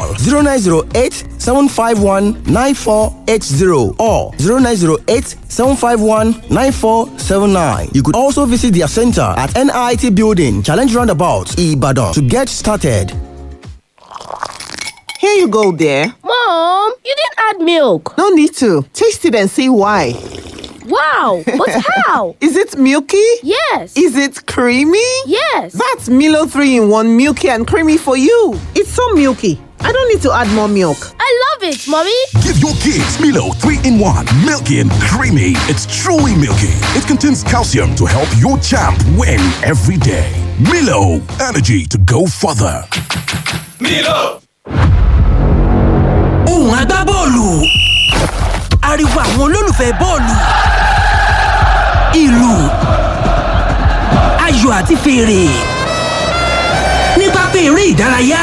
call 0908 751 9480 or 0908 751 9479. You could also visit their center at NIT Building, Challenge Roundabout, Ibadan to get started. Here you go, dear. Mom, you didn't add milk. No need to. Taste it and see why. Wow, but how? Is it milky? Yes. Is it creamy? Yes. That's Milo 3 in 1 milky and creamy for you. It's so milky. I don't need to add more milk. I love it, Mommy. Give your kids Milo 3 in 1, milky and creamy. It's truly milky. It contains calcium to help your champ win every day. Milo, energy to go further. Milo. ohùn agbábọ́ọ̀lù ariwo àwọn olólùfẹ́ bọ́ọ̀lù ìlù ayò àti fèrè ní pápá eré ìdárayá.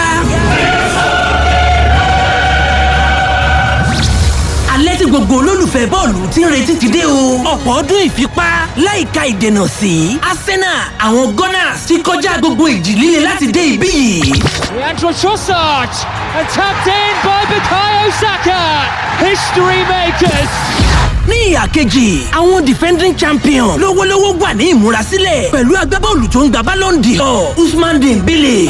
alẹ́ tí gbogbo olólùfẹ́ bọ́ọ̀lù ti ń retí ti dé o. ọ̀pọ̀ ọdún ìfipá láìka ìdènà sí arsenal àwọn gunners ti kọjá gbogbo ìjì líle láti dé ibí yìí. Leandro Trossard and tapped in by Bukayo Saka. History makers. ní ìhà kejì àwọn defending champion lówólówó wà ní ìmúrasílẹ̀ pẹ̀lú agbábọ́ọ̀lù tó ń gba ballon d'or usman dembele.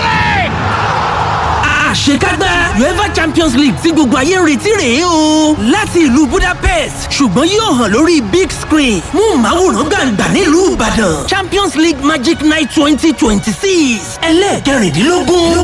àṣekágbá uefa champions league tí gbogbo ayé ń retí rèé o láti ìlú budapest ṣùgbọ́n yóò hàn lórí big screen mú màwòrán gbàǹgbà nílùú ìbàdàn champions league magic night twenty twenty six ẹlẹ́ẹ̀kẹrìndínlógún.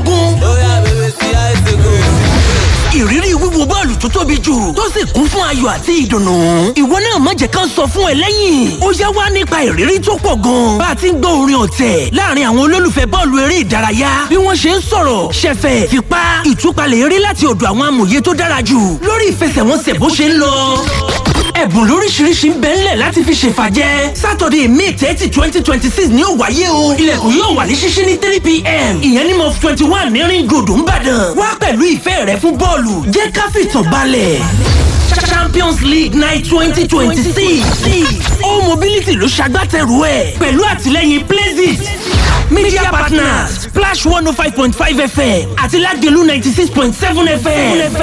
ìrírí wíwo bọ́ọ̀lù tó tóbi jù tó sì kún fún ayọ̀ àti ìdùnnú. ìwọ náà má jẹ́ ká sọ fún ẹ lẹ́yìn. ó yá wá nípa ìrírí tó pọ̀ gan. bá a ti ń gbọ́ orin ọ̀tẹ̀ láàrin àwọn olólùfẹ́ bọ́ọ̀lù eré ìdárayá bí wọ́n ṣe ń sọ̀rọ̀ ṣẹ̀fẹ̀ fipá ìtúpalẹ̀ eré láti ọ̀dọ̀ àwọn amòye tó dára jù lórí ìfẹsẹ̀wọnsẹ̀ bó ṣe ń lọ ẹ̀bùn lóríṣiríṣi ń bẹ ńlẹ̀ láti fi ṣèfàjẹ́ sátọ̀dẹ̀ may thirty twenty twenty six ni ó wáyé o ilẹ̀kùn yóò wà ní ṣíṣí ní three pm ìyẹn ní mọ́f twenty one ní ring road ńbàdàn wá pẹ̀lú ìfẹ́ rẹ fún bọ́ọ̀lù jẹ́ ká fìtàn balẹ̀ champions league night twenty twenty six all mobility ló ṣagbátẹrù ẹ̀ pẹ̀lú àtìlẹ́yìn places media partners splash one oh five point five fm àti ládìlú ninety six point seven fm.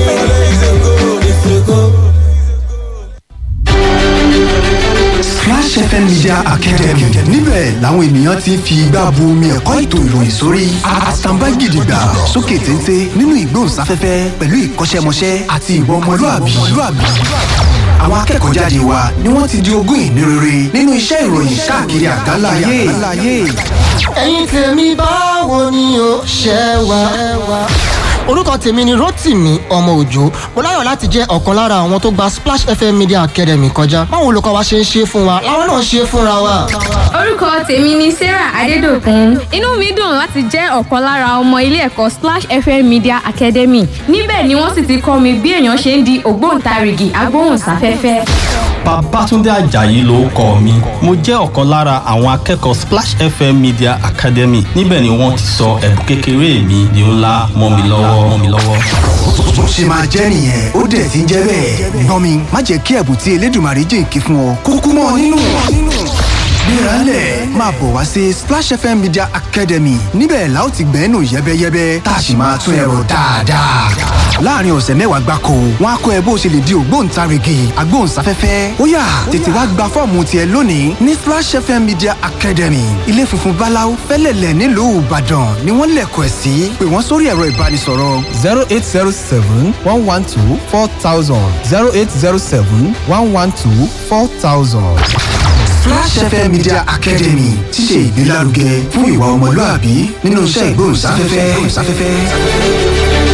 Splash FM Media Academy níbẹ̀ làwọn ènìyàn ti ń fi igbá bu omi ẹ̀kọ́ ètò ìròyìn sórí àtàǹbá gidigba sókè téńté nínú ìgbóhùnsáfẹ́fẹ́ pẹ̀lú ìkọ́ṣẹ́mọṣẹ́ àti ìwà ọmọlúàbí. Àwọn akẹ́kọ̀ọ́ jáde wa ni wọ́n ti di ogún ìní rere nínú iṣẹ́ ìròyìn káàkiri àgbáńlá ayé. ẹ̀yin tèmi báwo ni o ṣe wà. orúkọ tèmi ni rotimi ọmọ òjò mo láyọ̀ láti jẹ́ ọ̀kan lára àwọn tó gba splash fm media academy kọjá báwo olùkọ́ wa ṣe ń ṣe fún wa làwọn náà ṣe fúnra wa. orúkọ tèmi ni sarah adédọkùn inú mi dùn láti jẹ́ ọ̀kan lára ọmọ ilé ẹ̀kọ́ splash fm media academy níbẹ̀ ni wọ́n sì ti kọ́ mi bí èèyàn ṣe ń di ògbóǹtarìgì agbóhùnsáfẹ́fẹ́. Babátúndé Àjàyí ló kọ mi. Mo jẹ́ ọ̀kan lára àwọn akẹ́kọ̀ọ́ Splash FM Media Academy. Níbẹ̀ ni wọ́n ti sọ ẹ̀bùn kékeré mi di ńlá mọ́ mi lọ́wọ́ mọ́ mi lọ́wọ́. Bó ṣe máa jẹ́ nìyẹn ó dẹ̀ ti ń jẹ́ bẹ́ẹ̀. Gbọ́n mi má jẹ́ kí ẹ̀bùn tí Elédùmarè jìnkí fún ọ kúkú mọ́ ọ nínú. Gbéralẹ̀ máa bọ̀ wá sí Splash FM Media Academy níbẹ̀ la ó ti gbẹ́nu yẹ́bẹ́yẹ́bẹ́ tá a sì máa tún ẹ̀rọ dáadáa. Láàárín ọ̀sẹ̀ mẹ́wàá gbáko, wọ́n á kọ́ ẹ bó ṣe lè di ògbóǹtarìgì agbóhùnsáfẹ́fẹ́. Ó yá tètè wá gba fọ́ọ̀mù tiẹ̀ lónìí ní Splash FM Media Academy. Ilé funfun Báláú fẹ́lẹ̀lẹ̀ nílùú Ìbàdàn ni wọ́n lẹ̀kọ̀ ẹ̀ sí. Pè wọ́n sórí ẹ̀rọ ìbánisọ̀rọ̀. zero eight zero seven one one two four thousand zero eight zero seven one one two four thousand. Flash FM Media Academy ti ṣe ìgbélárugẹ fún ìwà ọmọlúàbí nínú iṣẹ́ ìgbóhùnsáfẹ́fẹ́.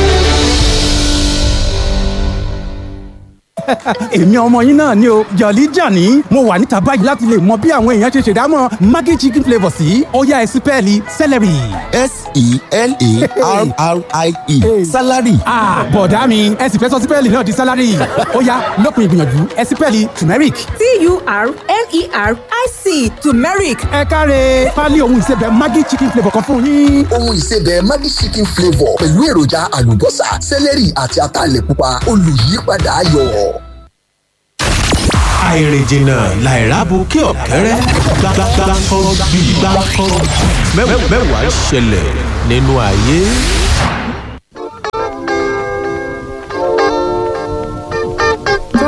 èmi ọmọ yín náà ni o jọ̀lí jàní mo wà níta báyìí láti lè mọ bí àwọn èèyàn ṣe ṣèdámọ̀ maggi chicken flavour sí ó yá ẹ sí pẹ́ẹ́lí celery. s-e-l-a-r-r-i-e salary. bọ̀dá mi ẹ sì fẹ́ sọ sípẹ́ẹ̀lì náà di salary ó yá lópin ìgbìyànjú ẹ sípẹ́ẹ̀lì turmeric. t-u-r-m-e-r-i-c turmeric. ẹ káre pálí ohun ìsebẹ̀ maggi chicken flavour kan fún yín. ohun ìsebẹ̀ maggi chicken flavour pẹ̀lú èròjà àlùbọ́sà celery àti ataalẹ̀ pupa olùyípadà ayọ̀ àìrìnjìnà làìrábù kí ọ̀kẹ́rẹ́ gbàgbàgbà mẹ́wàá ṣẹlẹ̀ nínú ayé.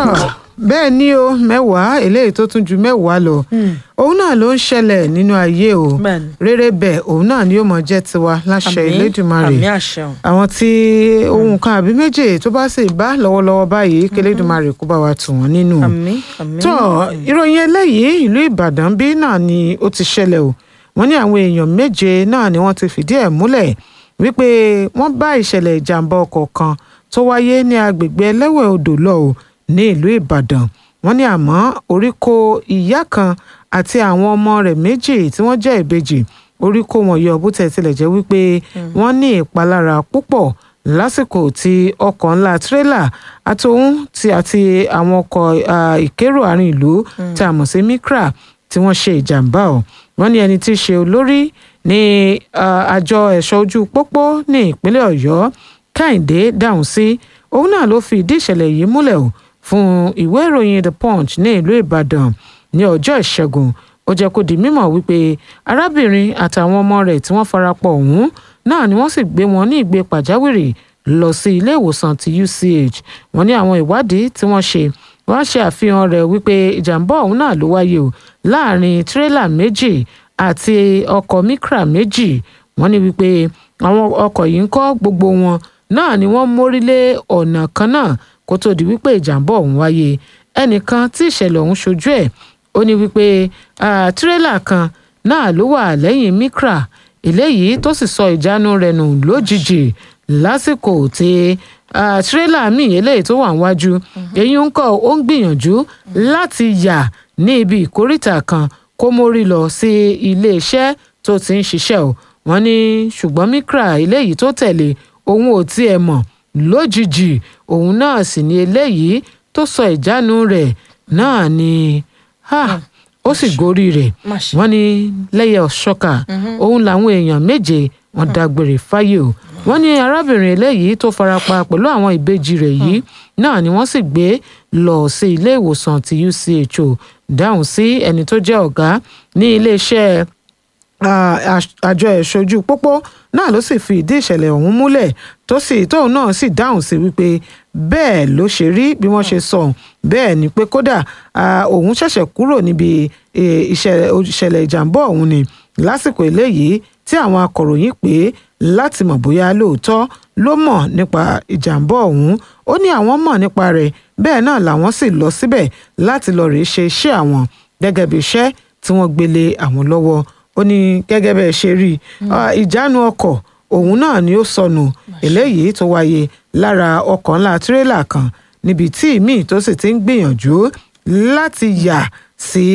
bẹ́ẹ̀ ni o mẹ́wàá eléyìí tó tún ju mẹ́wàá lọ òun náà ló ń ṣẹlẹ̀ nínú ayé o rere bẹ́ẹ̀ òun náà ni yóò mọ jẹ́ tiwa láṣẹ Àmín, Elédùmarè àmín àṣẹ o. àwọn tí ohun kan àbí méjì tó bá sì bá lọ́wọ́lọ́wọ́ báyìí kí Elédùmarè kó bá wa tù wọ́n nínú. àmín àmín. tó ìròyìn eléyìí ìlú Ìbàdàn bí náà ni ó ti ṣẹlẹ̀ o wọ́n ní àwọn èèyàn méje náà ni wọ́n ti fìdí ẹ̀ múlẹ̀ wípé wọ́n bá ìṣẹ̀lẹ̀ ìjàmbá ọkọ̀ kan tó wáyé ní agbègbè ẹlẹ́wẹ̀ odò lọ o ní ìlú Ìbàdàn wọ́n ní àmọ́ orí kó ìyá kan àti àwọn ọmọ rẹ̀ méjì tí wọ́n jẹ́ ìbejì orí kó wọn yọ bó tẹ̀ tilẹ̀ jẹ́ wípé wọ́n ní ìpalára púpọ̀ lásìkò tí ọkọ̀ ńlá tírélà àtòun tí àti àwọn ọkọ̀ ah, ìkérò àárín ìlú tí a mọ̀ sí Micra tí wọ́n ṣe ìjàmbá ọ̀ wọ́n ní ẹni tí í ṣe olórí ní ah, àjọ ẹ̀ṣọ́ ojú pópó ní ìpínlẹ̀ Ọ̀yọ́ Kẹ́hìndé dáhùn sí òun náà ló fi ìdí ìṣẹ̀lẹ̀ yìí múlẹ̀ o fún ìwé ìròyìn The Punch ní ìlú Ìbàdàn ní ọjọ́ ìṣẹ́gun ó jẹ́ kó di mímọ̀ wípé arábìnrin àtàwọn ọmọ rẹ̀ tí wọ́n farapọ̀ ọ̀hún náà ni wọ́n sì gbé wọn ní ìgbé pàjáwìrì lọ sí ilé ìwòsàn ti UCH wọ́n ní àwọn ìwádìí tí wọ́n ṣe wọ́n ṣe àfihàn rẹ̀ wípé ìjàmbá ọ̀hún náà ló wáyé o láàrin tírélà méjì àti ọkọ̀ Micra méjì wọ́n ní wípé àwọn ọkọ̀ yìí ń kọ́ gbogbo wọn náà ni wọ́n mórí lé ọ̀nà kan náà kó tó di wípé ìjàmbá ọ̀hún wáyé ẹnìkan tí ìṣẹ̀lẹ̀ ọ̀hún ṣojú ẹ̀ ó ní wípé ah, tírélà kan náà ló wà lẹ́yìn Micra eléyìí tó sì sọ ìjánu rẹ̀ nù lójijì lásìkò tí ah, tírélà míì eléyìí tó wà níwájú èyí ń kọ́ ó ń gbìyànjú láti yà ní ibi ìkóríta kan kó mórí lọ sí iléeṣẹ́ tó ti ń ṣiṣẹ́ o wọ́n ní ṣùgbọ́n Micra eléyìí tó tẹ̀lé òun ò tiẹ̀ mọ̀ lójijì òun náà sì ni eléyìí tó sọ ìjánu rẹ̀ náà ni ha, ó sì gorí rẹ̀ wọ́n ní lẹ́yẹ ọ̀ṣọ́kà òun làwọn èèyàn méje wọ́n dágbére fáyé o wọ́n ní arábìnrin eléyìí tó farapa pẹ̀lú àwọn ìbejì rẹ̀ yìí náà ni wọ́n sì gbé lọ sí ilé ìwòsàn ti UCHO dáhùn sí ẹni tó jẹ́ ọ̀gá ní iléeṣẹ́ ah, àṣ- àjọ ẹ̀ṣojú pópó náà ló sì fi ìdí ìṣẹ̀lẹ̀ ọ̀hún múlẹ̀ tó sì tóun náà sì dáhùn sí wípé bẹ́ẹ̀ ló ṣe rí bí wọ́n ṣe sọ bẹ́ẹ̀ ni pé kódà ah, òun ṣẹ̀ṣẹ̀ kúrò níbi eh, ìṣẹ̀lẹ̀ ìṣẹ̀lẹ̀ ìjàmbá ọ̀hún ni lásìkò eléyìí tí àwọn akọ̀ròyìn pè é láti mọ̀ bóyá lóòótọ́ ló mọ̀ nípa ìjàmbá ọ̀hún ó ní àwọn mọ̀ nípa rẹ̀ bẹ́ẹ̀ náà làwọn sì lọ síbẹ̀ láti lọ rèé ṣe iṣẹ́ àwọn gẹ́gẹ́ bí iṣẹ́ tí wọ́n gbélé àwọn lọ́wọ́ ó ní gẹ́gẹ́ bẹ́ẹ̀ ṣe rí i ah, ìjánu ọkọ̀ òun náà ni ó sọnù eléyìí tó wáyé lára ọkọ̀ ńlá tírélà kan níbi tí ìmíì tó sì ti ń gbìyànjú láti yà sí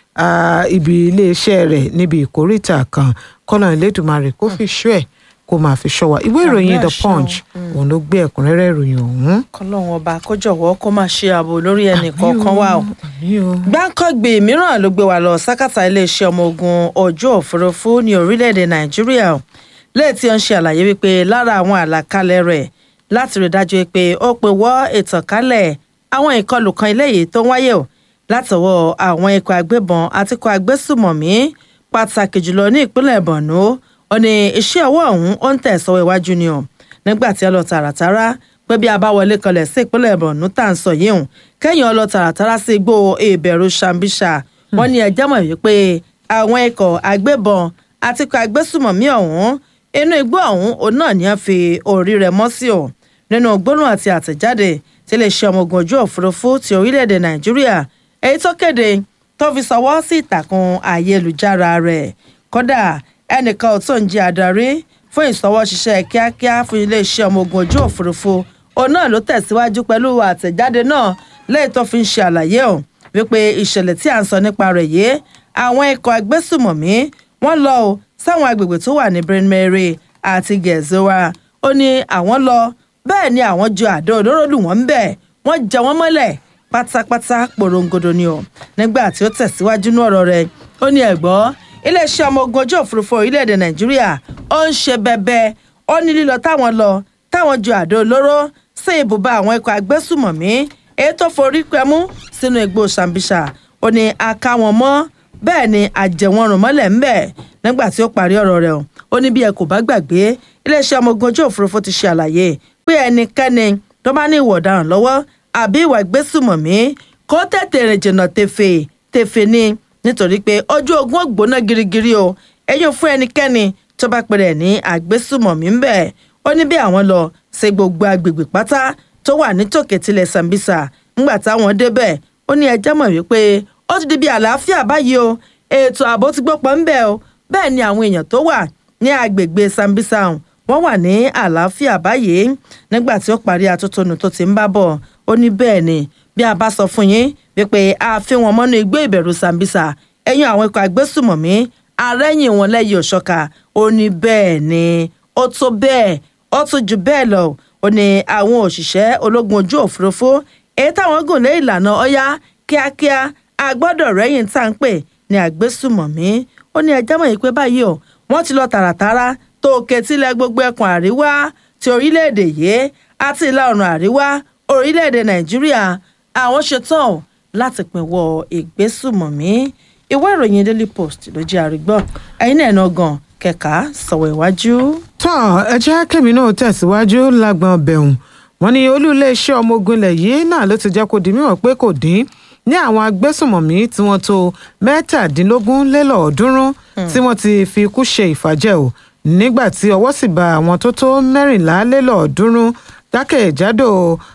ah, ibi iléeṣẹ́ rẹ̀ níbi ìkóríta kan kọ́nà ìlédùmarè kó fi ṣọ́ ẹ̀ kó máa fi ṣọ́ wa ìwé ìròyìn Àmì the àṣẹ o. punch òun ló gbé ẹ̀kúnrẹ́rẹ́ ìròyìn ọ̀hún. kọlọ́run ọba kó jọ̀wọ́ kó máa ṣe ààbò lórí ẹnì kọ̀ọ̀kan wa o. gbáǹkọ́gbè mìíràn ló gbé wa lọ sákàtà iléeṣẹ́ ọmọ ogun ojú òfurufú ní orílẹ̀-èdè nàìjíríà o. lẹ́yìn tí ó ń ṣe àlàyé wípé lára àwọn àlàkalẹ̀ rẹ̀ láti rí dájú pé ó pe wọ́ ìtànkálẹ̀ àwọn ìkọlù kan eléyìí tó ń wáyé o látọwọ́ àwọn ikọ̀ agbébọn àti ikọ̀ agbésùmọ̀mí pàtàkì jùlọ ní ìpínlẹ̀ borno ó ní iṣẹ́ ọwọ́ ọ̀hún ó ń tẹ̀sọ́wọ́ iwájú ni o nígbà tí ó lọ tààràtàrà pé bí a bá wọlé kanlẹ̀ sí ìpínlẹ̀ borno tá à ń sọ yìí hùn kẹ́yìn ọlọ tààràtàrà sí igbó ìbẹ̀rù sambisa wọ́n ní ẹjẹ́ mọ̀ wípé àwọn ikọ̀ agbébọn àti ikọ̀ agbésùmọ̀mí ọ̀hún inú igbó ọ̀hún òun náà ni wọ́n fi orí rẹ̀ mọ́ sí o nínú gbólóhùn àti àtẹ̀jáde tí iléeṣẹ́ ọmọ ogun ojú òfurufú ti orílẹ̀-èdè nàìjíríà èyí tó kéde tó fi sọwọ́ sí ìtàkùn ayélujára rẹ̀ kódà ẹnìkan ò tó ń jẹ́ adarí fún ìsọwọ́ ṣiṣẹ́ kíákíá fún iléeṣẹ́ ọmọ ogun ojú òfurufú òun náà ló tẹ̀síwájú pẹ̀lú àtẹ̀jáde náà lẹ́yìn tó fi ń ṣe àlàyé ọ̀ wípé ìṣẹ̀lẹ̀ tí à ń sọ nípa rẹ̀ yìí àwọn ikọ̀ agbésùmọ̀mí wọ́n lọ o sáwọn agbègbè tó wà ní Bryn Mary àti Gezoa ó ní àwọn lọ bẹ́ẹ̀ ni àwọn ju àdó olóró lù wọ́n ń bẹ̀ wọ́n jẹ wọ́n mọ́lẹ̀ pátápátá porongodo ni o nígbà tí ó tẹ̀síwájú ní ọ̀rọ̀ rẹ̀ ó ní ẹ̀gbọ́ iléeṣẹ́ ọmọ ogun ojú òfurufú orílẹ̀-èdè Nàìjíríà ó ń ṣe bẹbẹ ó ní lílọ táwọn lọ táwọn ju àdó olóró sí ibùba àwọn ikọ̀ agbésùmọ̀mí èyí tó forí pẹ́mú sínú igbó Sambisa ó ní a ká wọn mọ́ bẹ́ẹ̀ ni àjẹwọ̀nrún mọ́lẹ̀ ń bẹ̀ nígbà tí ó parí ọ̀rọ̀ rẹ̀ o ó ní bí ẹ kò bá gbàgbé iléeṣẹ́ ọmọ ogun ojú òfurufú ti ṣe àlàyé pé ẹnikẹ́ni tó bá ní ìwà ọ̀daràn lọ́wọ́ àbí ìwà ìgbésùmọ̀mí kó tètè rìn jìnnà tèfè tèfè ni nítorí pé ojú ogun ó gbóná girigiri o ẹ̀yìn fún ẹnikẹ́ni tó bá pẹ̀rẹ̀ ní àgbésùmọ̀mí ń bẹ̀ ó ní bí àwọn lọ ṣe gbogbo agbègbè pátá tó wà nítòkè tilẹ̀ Sambisa ńgbà táwọn débẹ̀ ó ní ẹjẹ́ mọ̀ wípé ó ti di bí àlàáfíà báyìí o ètò ààbò ti gbópọn ń bẹ̀ o bẹ́ẹ̀ ni àwọn èèyàn tó wà ní agbègbè Sambisa ọ̀hún wọ́n wà ní àlàáfíà báyìí nígbà tí ó parí atótónu tó ti ń bá bọ̀ ó ní bẹ́ẹ̀ ni bí a bá sọ fún yín wípé a fi wọn mọ́nú igbó ìbẹ̀rù Sambisa ẹ̀yìn àwọn ikọ̀ agbésùmọ̀mí arẹ́yìn wọn lẹ́yìn òṣọ́ka ó ní bẹ́ẹ̀ ni ó tó bẹ́ẹ̀ ó tún jù bẹ́ẹ̀ lọ ó ní àwọn òṣìṣẹ́ ológun ojú òfurufú èyí táwọn gùn lé ìlànà ọ̀yá kíákíá a gbọ́dọ̀ rẹ́yìn tá à ń pè ní àgbésùmọ̀mí ó ní ẹjẹ́ mọ̀ yìí pé báyìí o wọ́n ti lọ tààràtàrà tó ketílẹ̀ gbogbo ẹkùn àríwá ti orílẹ̀-èdè yìí àti ìlà oòrùn àríwá orílẹ̀-èdè nàìjíríà àwọn ṣetán láti pinwọ́ ìgbésùmọ̀mí ìwé ìròyìn daily post ló jẹ́ àrígbọ́ ẹ̀yin náà náà gan kẹ̀ka sọ̀wọ́ iwájú. tọ́ ẹ jẹ́ kẹ́mi náà tẹ̀síwájú lágbọ̀n bẹ̀hùn wọ́n ní olú iléeṣẹ́ ọmọ ogun ilẹ̀ yìí náà ló ti jẹ́ kó di mímọ̀ pé kò dín ní àwọn agbésùmọ̀mí tí wọ́n tó mẹ́tàdínlógún lélọ́ọ̀ọ́dúnrún tí wọ́n ti fi ikú ṣe ìfàjẹ́ o nígbà tí ọwọ́ sì bá àwọn tó tó mẹ́rìnlá lélọ́ọ̀ọ́dúnrún jákèjádò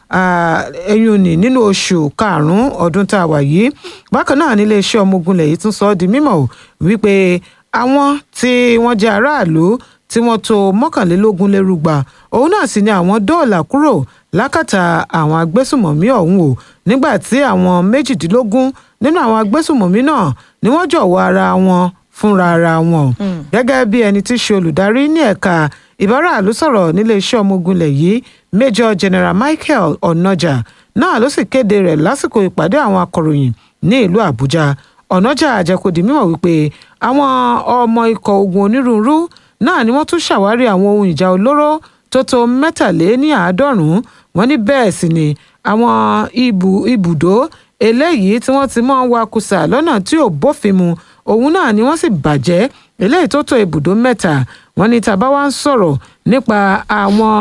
ẹyún ní nínú oṣù karùn-ún ọdún tá a wà yìí bákan náà nílé iṣẹ́ ọmọ ogun ilẹ̀ yìí tún sọ ọ́ di mímọ̀ o wípé àwọn tí wọ́n jẹ́ aráàlú tí wọ́n tó mọ́kànlélógún lérúgba òun náà sì ni àwọn dóòlà kúrò lákàtà àwọn agbésùmọ̀mí ọ̀hún o nígbà tí àwọn méjìdínlógún nínú àwọn agbésùmọ̀mí náà ni wọ́n jọ̀wọ́ ara wọn fúnra ara wọn gẹ́gẹ́ bí ẹni tí í ṣe olùdarí ní ẹ̀ka ìbáraàlú sọ̀rọ̀ nílé iṣẹ́ ọmọ ogun ilẹ̀ yìí major general michael onoja náà ló sì kéde rẹ̀ lásìkò ìpàdé àwọn akọ̀ròyìn ní ìlú àbújá onoja àjẹkòdì mímọ̀ wípé àwọn ọmọ ikọ̀ ogun onírúurú náà ni wọ́n tún ṣàwárí àwọn ohun ìjà olóró tó tó mẹ́tàléní àádọ́rùn-ún wọ́n ní bẹ́ẹ̀ sì ni àwọn ibùdó eléyìí tí wọ́n ti mọ́ wakùsà lọ́nà tí ò bófin mu òun náà ni wọ́n sì bàjẹ́ eléyìí tó tó ibùdó mẹ́ta wọ́n ní tàbá wá ń sọ̀rọ̀ nípa àwọn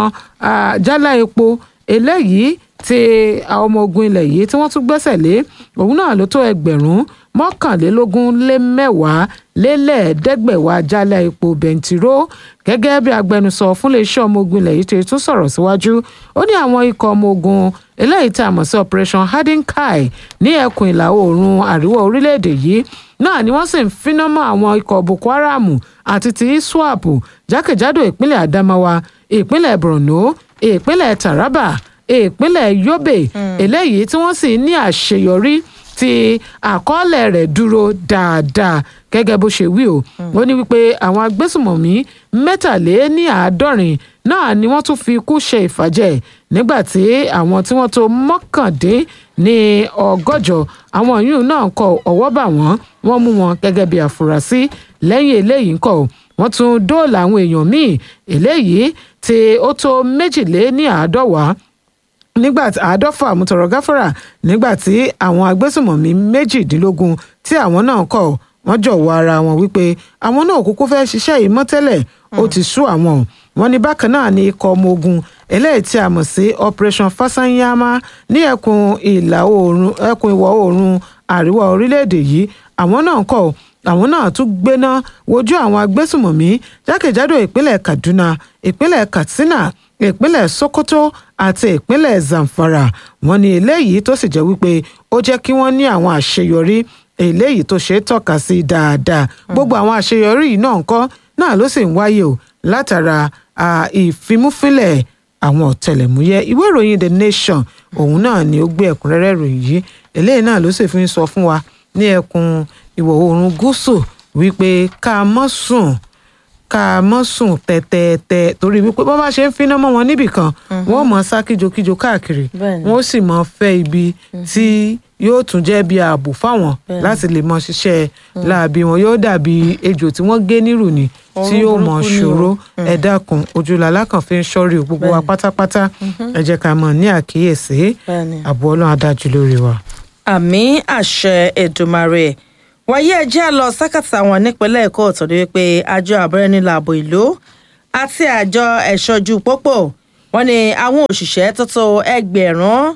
jálá epo eléyìí tí àwọn ọmọ ogun ilẹ̀ yìí tí wọ́n tún gbẹ́sẹ̀ lé òun náà ló tó ẹgbẹ̀rún mọ́kànlélógún lé mẹ́wàá lélẹ́ẹ̀ẹ́dẹ́gbẹ̀wá jálá epo bẹntiró gẹ́gẹ́ bí agbẹnusọ fún iléeṣẹ́ ọmọ ogun ilẹ̀ yìí ti tún sọ̀rọ̀ síwájú ó ní àwọn ikọ̀ ọmọ ogun eléyìí tá a mọ̀ sí operation hardenkai ní ẹkùn ìlà oòrùn àríwá orílẹ̀-èdè yìí náà ni wọ́n sì ń finá mọ́ àwọn ikọ̀ boko haram àti ti iswap jákèjádò ìpínlẹ̀ adamawa ìpínlẹ̀ borno ìpínlẹ̀ taraba ìpínlẹ̀ yobe eléyìí tí wọ́n sì ní àṣeyọrí tí àkọọ́lẹ̀ rẹ̀ dúró dáadáa gẹ́gẹ́ bó ṣe wí o ó ní wípé àwọn agbésùmọ̀mí mẹ́tàléní àádọ́rin náà ni wọ́n tún fi ikú ṣe ìfàjẹ́ nígbà tí àwọn tí wọ́n tó mọ́kàndín ní ọgọ́jọ àwọn yìí náà kọ ọwọ́ bà wọ́n wọ́n mú wọn gẹ́gẹ́ bí àfúrásì lẹ́yìn eléyìí ńkọ́ wọ́n tún dóòlà àwọn èèyàn míì eléyìí tí ó tó méjìléní àádọ́wàá nígbà tí àádọ́fà àmútọ̀rọ̀ gáfárà nígbà tí àwọn agbésùmọ̀mí méjìdínlógún tí àwọn náà kọ̀ wọ́n jọ̀wọ́ ara wọn wípé àwọn náà kúkú fẹ́ ṣiṣẹ́ yìí mọ́ tẹ́lẹ̀ ó ti sú àwọn wọn ní bákan náà ní ikọ̀ ọmọ ogun eléyìí tí a mọ̀ sí operation fasanyama ní ẹkùn ìlà oòrùn ẹkùn ìwọ̀ oòrùn àríwá orílẹ̀-èdè yìí àwọn náà kọ̀ àwọn náà tún gbéná wojú àwọn agbésùmọ̀mí jákèjádò ìpínlẹ̀ kaduna ìpínlẹ̀ katsina ìpínlẹ̀ sokoto àti ìpínlẹ̀ zamfara wọn ní eléyìí tó sì jẹ́ wípé ó jẹ́ kí wọ́n ní àwọn àṣeyọrí eléyìí tó ṣe é tọ́ka sí dáadáa gbogbo àwọn àṣeyọrí yìí náà ńkọ́ náà ló sì ń wáyé o látara ìfimúfínlẹ̀ àwọn ọ̀tẹlẹ̀múyẹ́ ìwé ìròyìn the nation òun náà ni ó gbé ẹ̀kúnrẹ́rẹ́ ìròyìn yìí eléyìí náà ló sì fi ń sọ fún wa ní ẹkùn ìwọ̀ oòrùn gúúsù wípé ká mọ́ sùn ká mọ́ sùn tẹ́tẹ́tẹ́ torí wípé bọ́n bá ṣe ń finá mọ́ wọn níbì kan wọ́n mọ̀ sá kíjokíjo káàkiri wọ́n sì mọ̀ fẹ́ ibi tí yóò tún jẹ́ bí ààbò fáwọn láti lè mọ ṣiṣẹ́ láàbí wọn yóò dàbí ejò tí wọ́n gé nírù ni tí yóò mọ ṣòro ẹ dákun ojúlàlá kan fi ń ṣọ́rí o gbogbo wa pátápátá ẹ jẹ́ ká mọ̀ ní àkíyèsí ààbò ọlọ́run adájú lórí wa. àmì àṣẹ èdùmarè wáyé ẹjẹ́ lọ sákàtà wọn nípínlẹ̀ èkó torí wípé àjọ àbúrẹ́ni làbò ìlú àti àjọ ẹ̀ṣọ́jú pópó wọn ni àwọn òṣìṣẹ́ tó tó ẹgbẹ̀rún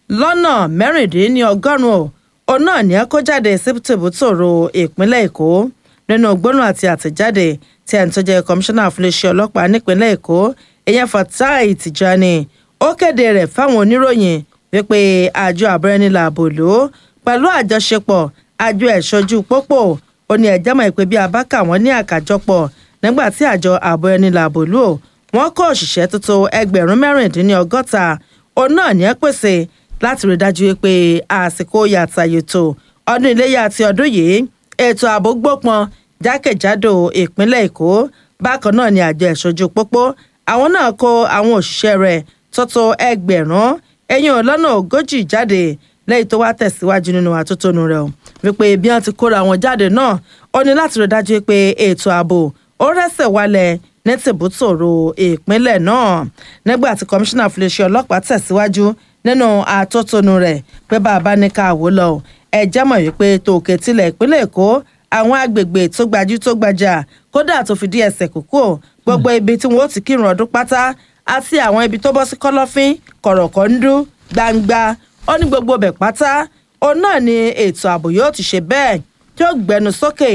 lọ́nà mẹ́rìndínlọ́gọ́rùn-ún òun náà ní ẹ kó jáde sí tìbútòrò ìpínlẹ̀ èkó nínú gbóná àti àtẹ̀jáde tí ẹni tó jẹ́ kọmíṣánná fúnléṣẹ́ ọlọ́pàá nípínlẹ̀ èkó ìyẹn fatai tijani ó kéde rẹ̀ fáwọn oníròyìn wípé àjọ àbúrẹ́nilà àbòló pẹ̀lú àjọṣepọ̀ àjọ ẹ̀ṣọ́jú pópó ó ní ẹ̀jẹ̀ mọ̀ pé bí abáka wọn ní àkàjọpọ̀ nígbà tí àjọ àbúrẹ́nilà àbòló wọn kó òṣìṣẹ́ tuntun ẹgbẹ̀rún mẹ́rìndínlọ́gọ́ta òun náà ní ẹ pèsè láti rí dájú pé àsìkò yàtàyètò ọdún iléyà àti ọdún yìí ètò ààbò gbópọn jákèjádò ìpínlẹ̀ èkó bákan náà ni àjọ ẹ̀ṣojú pópó àwọn náà kó àwọn òṣìṣẹ́ rẹ̀ tọ́tọ́ ẹgbẹ̀rún ẹ̀yìn lọ́nà ogójì jáde lẹ́yìn tó wá tẹ̀síwájú nínú àtótónu rẹ̀ wípé bí wọ́n ti kóra wọn jáde náà ó ní láti rí dájú pé ètò ààbò ó rẹ́sẹ̀ wálẹ̀ ní tìbútòrò ìpínlẹ̀ náà nígbà tí kọmíṣánná fúnléṣẹ́ ọlọ́pàá tẹ̀síwájú nínú àtótónu rẹ̀ pé bàbá ní ká wò lọ ẹ jẹ́ mọ̀ wípé tòkè tilẹ̀ ìpínlẹ̀ èkó àwọn agbègbè tó gbajú tó gbajà kódà tó fi dí ẹsẹ̀ kókó gbogbo ibi tí wọn ó ti kírun ọdún pátá àti àwọn ibi tó bọ́ sí kọ́lọ́fín kọ̀rọ̀kọ́ndú gbangba ó ní gbogbo ọbẹ̀ pátá òun náà ni ètò ààbò yóò ti ṣe bẹ́ẹ̀ tí ó gbẹnu sókè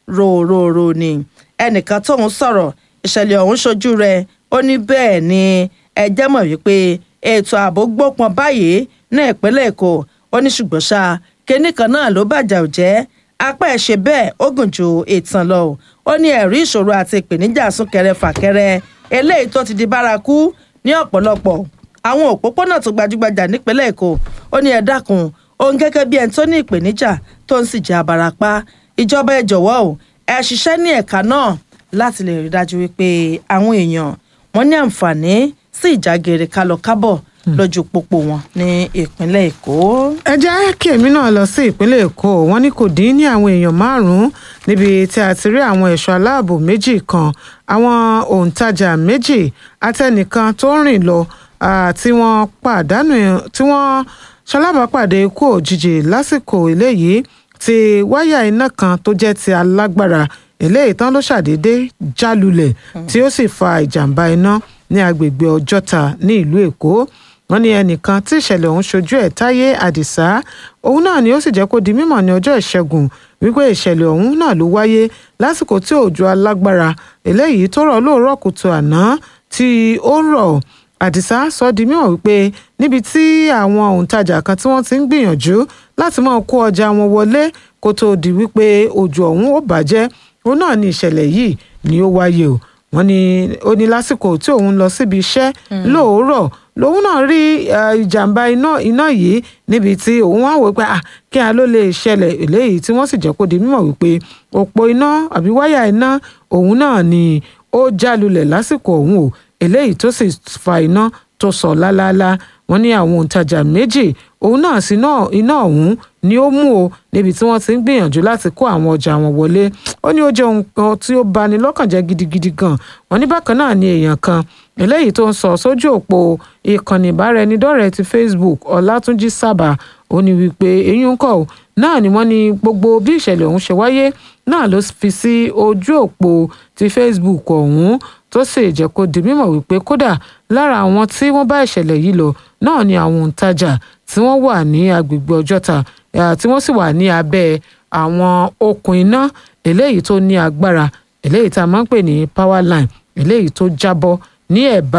ròròrò ni ẹnìkan tóun sọ̀rọ̀ ìṣẹ̀lẹ̀ ọ̀hún ṣojú rẹ̀ ó ní bẹ́ẹ̀ ni ẹ jẹ́ mọ̀ wípé ètò ààbò gbópọn báyìí ní ìpínlẹ̀ èkó ó ní ṣùgbọ́n ṣá kinní kan náà ló bàjẹ́ òjẹ́ apá ẹ̀ ṣe bẹ́ẹ̀ ó gùn ju ìtàn lọ ó ní ẹ̀rí ìṣòro àti ìpèníjà súnkẹrẹ fàkẹrẹ eléyìí tó ti di bárakú ní ọ̀pọ̀lọpọ̀ àwọn òpópónà tó gbajúgbajà nípínlẹ̀ èkó ó ní ẹ dákun òun gẹ́gẹ́ bí ẹni tó ní ìpèníjà tó ń sì jẹ́ abarapá ìjọba ẹ jọ̀wọ́ o ẹ ṣiṣẹ́ ní ẹ̀ka náà láti lè rí dájú wípé àwọn èèyàn wọn ní àǹfààní sí ìjágeere kálọ kábọ̀ lójú pópó wọn ní ìpínlẹ̀ èkó. ẹ jẹ́ kí èmi náà lọ sí ìpínlẹ̀ èkó wọ́n ní kò dín ní àwọn èèyàn márùn-ún níbi tí a ti rí àwọn ẹ̀ṣọ́ aláàbò méjì kan àwọn òǹtajà méjì àtẹnìkan tó ń rìn lọ tí wọ́n pàdánù tí wọ́n ṣalábàápàdé ikú òjijì lásìkò eléyìí tí wáyà iná kan tó jẹ́ ti alágbára eléyìí tán ló ṣàdédé jálulẹ̀ tí ó sì fa ìjàmbá iná ní agbègbè ọjọ́ta ní ìlú èkó wọ́n ní ẹnìkan tí ìṣẹ̀lẹ̀ ọ̀hún ṣojú ẹ̀ táyé àdìsá òun náà ni ó sì jẹ́ kó di mímọ̀ ní ọjọ́ ìṣẹ́gun wípé ìṣẹ̀lẹ̀ ọ̀hún náà ló wáyé lásìkò tí òjò alágbára eléyìí tó rọ̀ lóòrọ̀ kùtù àná tí ó rọ̀ àdìsá sọ di mímọ̀ wípé níbi tí àwọn òǹtajà kan tí wọ́n ti ń gbìyànjú láti máa kó ọjà wọn wọlé kó tó di wípé òjò ọ̀hún ó bàjẹ́ òun náà ni ìṣẹ̀lẹ̀ yìí ni ó wáyé o wọ́n ní ó ní lásìkò tí òun lọ síbi iṣẹ́ lóòórọ̀ lòun náà rí ìjàmbá iná iná yìí níbi tí òun wá wò pé kí a ló lè ṣẹlẹ̀ eléyìí tí wọ́n sì jẹ́ kó di mímọ̀ wípé òpó iná àbí wáyà iná òun náà ni ó jálulẹ̀ lásìkò òun o eléyìí tó sì fa iná tó sọ lálálá wọ́n ní àwọn òǹtajà méjì òun náà sí iná ọ̀hún ni ó mú o níbi tí wọ́n ti ń gbìyànjú láti kó àwọn ọjà wọn wọlé ó ní ó jẹ́ ohun kan tí ó bani lọ́kàn jẹ́ gidigidi gan wọ́n ní bákan náà ni èèyàn kan eléyìí tó ń sọ sójú òpó ìkànnì ìbáraẹnidọ́rẹ̀ẹ́ ti facebook ọlátúnjí sábà ó ní wípé eyín ń kọ̀ náà ni wọ́n ní gbogbo bí ìṣẹ̀lẹ̀ ọ̀hún ṣe wáyé náà ló fi sí ojú òpó ti facebook ọ̀hún tó sì jẹ́ kó di mímọ̀ wípé kódà lára àwọn tí wọ́n bá ìṣẹ̀lẹ̀ yìí lọ náà ni àwọn òǹtajà tí wọ́n wà ní agbègbè ọjọ́ta tí wọ́n sì wà ní abẹ́ àwọn okùn iná eléyìí tó ní agbára eléyìí tá a máa ń pè ní power line eléyìí tó jábọ́ ní ẹ̀bá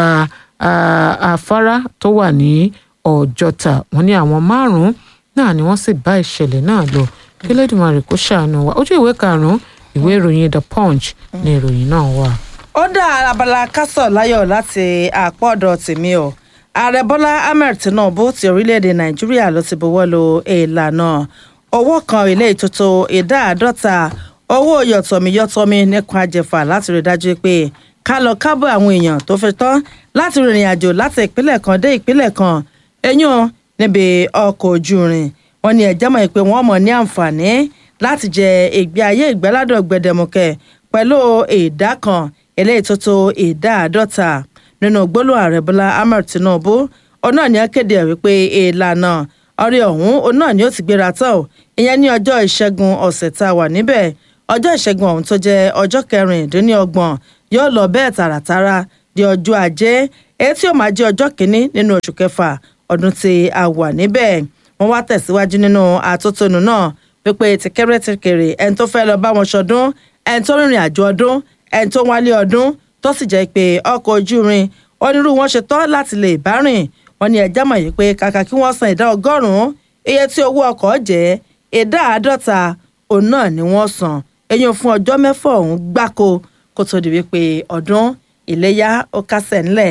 afárá tó wà ní ọjọ́ta wọ́n ní àwọn márùn-ún náà ni wọ́n sì bá ìṣẹ̀lẹ̀ náà lọ kí lẹ́dùnmarè kó ṣàánú wa ojú ìwé karùn-ún ìwé ìròyìn the punch ni ìròyìn náà wà. ó dá abala kásọ̀ láyọ̀ láti àpọ̀dọ̀ tèmi o ààrẹ bọ́lá ahmed tinubu ti orílẹ̀-èdè nàìjíríà ló ti buwọ́ lu ìlànà owó kan ilé ìtótó ìdá àádọ́ta owó yọ̀tọ̀míyọ̀tọ̀mí nípa àjẹfà láti rí dájú pé ká lọ kábọ̀ àwọn èèyàn tó fẹ́ tán láti rìnrìn àjò láti ìpínlẹ̀ kan dé ìpínlẹ̀ kan eyín níbi ọkọ̀ ojú irin wọn ni ẹ̀jẹ̀ mọ̀ pé wọ́n mọ̀ ní àǹfààní láti jẹ ìgbé ayé ìgbẹ́ládọ̀ gbẹdẹmukẹ pẹ̀lú ìdá kan eléyìí tó tó ìdá àádọ́ta nínú gbólóhùn ààrẹ bọ́lá ahmed tinubu ọ̀nà ni a kéde ẹ̀ wípé ìlànà ọ̀rẹ́ ọ̀hún ọ̀nà ni ó ti gbéra tán o ìyẹn ní ọjọ́ ìṣẹ́gun ọ̀sẹ̀ tá a wà níbẹ̀ ọjọ́ ìṣẹ́gun ọ̀hún tó jẹ́ ọjọ́ kẹrìndínlọ́gbọ̀n yóò lọ bẹ́ẹ̀ tààràtàrà di ọjọ́ ajé èyí tí ó máa jẹ́ ọjọ́ kìíní nínú oṣù kẹfà ọdún tí a wà níbẹ̀ wọ́n wá tẹ̀síwájú nínú àtótónu náà pípé tìkẹ́rẹ́ tìkẹ́rẹ́ ẹni tó fẹ́ lọ bá wọn ṣọdún ẹni tó rìnrìn àjò ọdún ẹni tó wálé ọdún tó sì jẹ́ pé ọkọ̀ ojú irin onírú wọn ṣe tán láti lè bá rìn wọn ní ẹjá mọ̀ yìí pé kàkà kí wọ́n san ìdá ọgọ́rùn-ún iye tí owó ọkọ̀ jẹ́ ìdá àádọ́ta òun náà ni wọ́n san eyín fún ọjọ́ mẹ́fà ọ̀hún gbáko kó tó di wípé ọdún ìléyà ó kásẹ̀ ńlẹ̀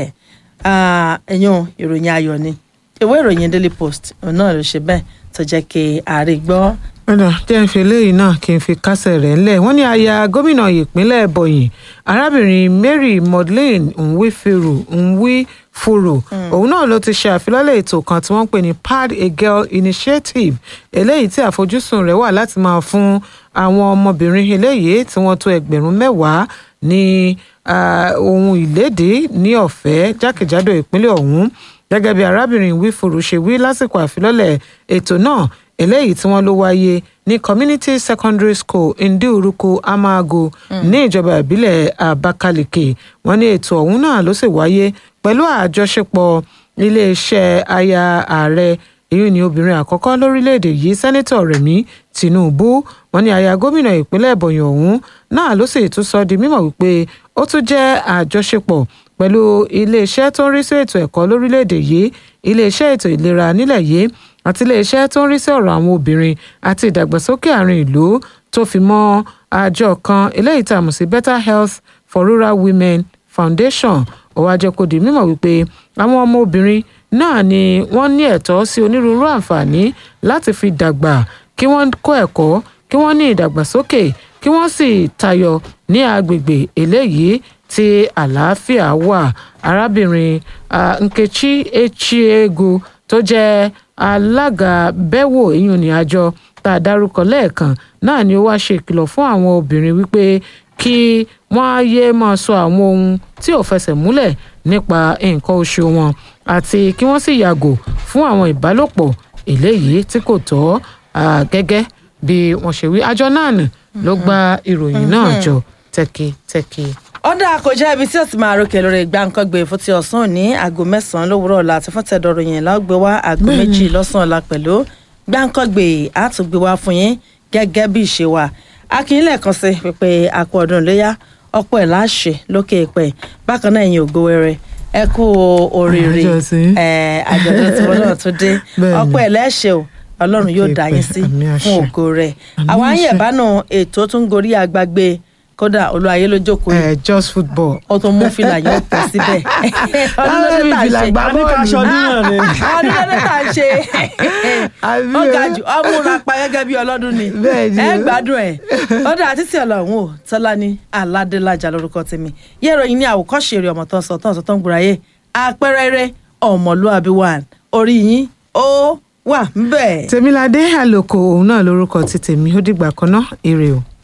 ẹ̀yìn ìròyìn ayọ̀ ni ìwé ìròyìn daily post òun náà ló ṣe bẹ́ẹ̀ tó jẹ́ kí ààrẹ gbọ́. ọ̀dà jẹ́ ń fi eléyìí náà kí n fi kásẹ̀ rẹ̀ ńlẹ̀ wọ́n ní aya gómìnà ìpínlẹ̀ ebonyi arábìnrin mary modlane nwifiru nwifuru òun náà ló ti ṣe àfilọ́lẹ̀ ètò kan tí wọ́n ń pè ní pad a girl initiative eléyìí tí àfojúsùn rẹ̀ wà láti máa fún àwọn ọmọbìnrin eléyìí tí wọ́n tó ẹgbẹ̀rún mẹ́wàá ní ohun ìlédè ní ọ̀fẹ́ jákèjádò ìpínlẹ̀ ọ̀hún gẹ́gẹ́ bí arábìnrin wífuru ṣe wí lásìkò àfilọ́lẹ̀ ètò náà eléyìí tí wọ́n ló wáyé ní community secondary school ndiuruku amago ní ìjọba ìbílẹ̀ abakaliki wọ́n ní ètò ọ̀hún náà ló sì wáyé pẹ̀lú àjọṣepọ̀ iléeṣẹ́ aya ààrẹ èyí ni obìnrin àkọ́kọ́ lórílẹ̀‐èdè yìí sẹ́nẹ́tọ̀ rẹ̀mí tinubu wọ́n ní aya gómìnà ìpínlẹ̀ ebonyi ọ̀hún náà ló sì tún sọ di mímọ̀ wípé ó tún jẹ́ àjọṣepọ̀ pẹ̀lú iléeṣẹ́ tó ń rí sí ètò ẹ̀kọ́ lórílẹ̀‐èdè yìí iléeṣẹ́ ètò ìlera nílẹ̀ yìí àti iléeṣẹ́ tó ń rí sí ọ̀rọ̀ àwọn obìnrin àti ìdàgbàsókè àárín ìlú tó fi mọ́ àjọ kan eléyìí tá a mọ̀ sí better health for rural women foundation ó wá jẹ́ kó di mímọ̀ wípé àwọn ọmọ obìnrin náà ni wọ́n ní ẹ̀tọ́ sí onírúurú àǹfààní láti fi dàgbà kí wọ́n kọ́ ẹ̀kọ́ kí wọ́n ní ìdàgbàsókè kí wọ́n sì tayọ ní agbègbè eléyìí tí àlàáfíà wà arábìnrin nkechi echiegu tó jẹ́ alága bẹ́wò ìyún ní àjọ tá a dárúkọ lẹ́ẹ̀kan náà ni ó wá ṣe ìkìlọ̀ fún àwọn obìnrin wípé kí wọ́n á yé máa sọ àwọn ohun tí ò fẹsẹ̀ múlẹ̀ nípa nǹkan oṣù wọn àti kí wọ́n sì yàgò fún àwọn ìbálòpọ̀ eléyìí tí kò tọ́ gẹ́gẹ́ bí wọ́n ṣe wí àjọ náà nì ló gba ìròyìn náà jọ tẹ́kítẹ́kí ọ̀dà àkójá ibi tí ó ti máa rókè lórí gbàǹkangbè fún ti ọ̀sán òní aago mẹ́sàn-án lówùrọ̀ ọ̀la àti fún tẹ̀dọ̀rọ̀ yẹn lágbé wá aago méjì lọ́sàn-án ọ̀la pẹ̀lú gbàǹkangbè àtúgbé wá fún yín gẹ́gẹ́ bí ìṣe wa akínlẹ̀ kan sí pípé àpò ọdún léyà ọ̀pọ̀ ẹ̀ láṣẹ lókè pẹ̀ bákan náà ẹ̀yin ògo wẹrẹ ẹ kú oríire àjọ̀dún tí wọn náà tún dé ọ̀pọ̀ ẹ̀ lẹ́ṣẹ̀ o ọlọ́run yóò dá yín sí fún ògo rẹ̀ àwọn àyẹ̀bánu ètò tún gorí agbágbé kódà olúwayé ló jókòó yìí. ẹ just football. o tún mú fìlà yóò tẹ síbẹ̀. ọdún lọ́dẹ tá a ṣe aníkàṣọ níyàn ni. ọdún lọ́dẹ tá a ṣe. ó ga jù ọmú ra pa gẹ́gẹ́ bí ọlọ́dún ni. ẹ gbádùn ẹ̀. ó dà títí ọlọ́run o tọ́lá ní aládélájà lórúkọ tèmi. yẹ ìròyìn ní àwòkọ́ṣe eré ọmọ tó ń sọ tó ń sọ tó ń gbúra yé àpẹẹrẹ eré ọmọlúwàbí wà orí yín ó wà ń bẹ̀. tèmiládé àlòkò òun náà lórúkọ ti tèmi ó dìgbà kan náà ire o.